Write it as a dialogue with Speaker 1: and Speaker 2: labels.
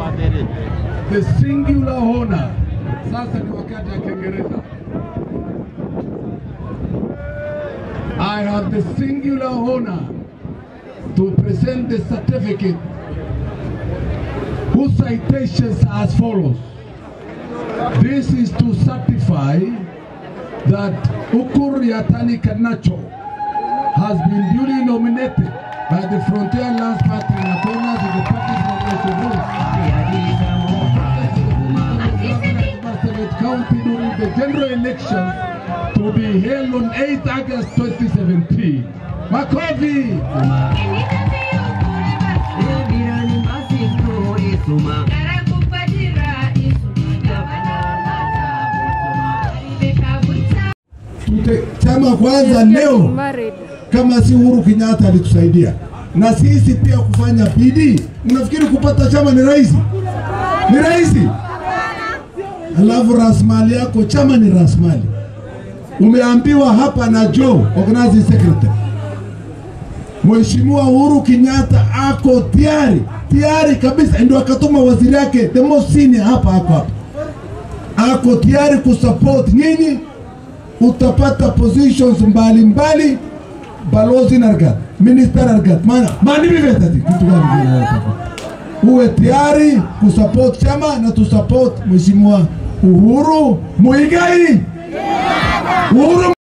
Speaker 1: the singular honor. Sasa ni wakati ya Kiingereza. I have the singular honor to present the certificate whose citations are as follows. This is to certify that Ukur Yatani Kanacho has been duly nominated by the Frontier Lands Party in accordance with the party's nomination rules. Marsabit County during the general election to be held on 8 August 2017. Makovi! Tute- Chama kwanza leo
Speaker 2: Married.
Speaker 1: kama si Uhuru Kenyatta alitusaidia na sisi pia kufanya bidii. Unafikiri kupata chama ni rahisi? Ni rahisi? Alafu rasilimali yako, chama ni rasilimali. Umeambiwa hapa na Joe, organizing secretary, Mheshimiwa Uhuru Kenyatta ako tayari tayari kabisa, ndio akatuma waziri yake the most senior hapa ako hapa, ako tayari kusupport nyinyi utapata positions mbalimbali mbali, balozi nargat minister nargat mana mani vivetati kitu gani kile unataka? uwe tayari kusupport chama na tusupport mheshimiwa Uhuru Muigai Uhuru